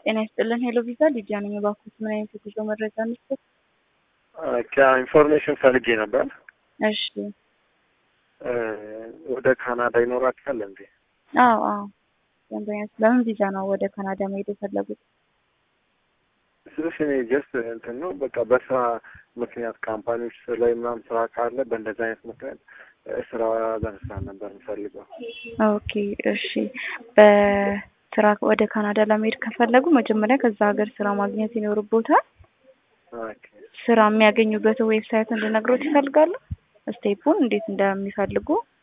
ጤና ይስጥልን። ሄሎ ቪዛ ሊዲያ ነኝ። እባክዎት ምን አይነት የጉዞ መረጃ እንስጥ? ኢንፎርሜሽን ፈልጌ ነበር። እሺ። ወደ ካናዳ ይኖራችኋል እንዴ? አዎ አዎ። ደንበኛ ለምን ቪዛ ነው ወደ ካናዳ መሄድ የፈለጉት? ስልሽ እኔ ጀስት እንትን ነው በቃ በስራ ምክንያት ካምፓኒዎች ላይ ምናምን ስራ ካለ በእንደዚህ አይነት ምክንያት ስራ ለመስራት ነበር የምፈልገው። ኦኬ እሺ። በስራ ወደ ካናዳ ለመሄድ ከፈለጉ መጀመሪያ ከዛ ሀገር ስራ ማግኘት ይኖርቦታል። ኦኬ ስራ የሚያገኙበትን ዌብሳይት እንድነግሮት ይፈልጋሉ? ስቴፑን እንዴት እንደሚፈልጉ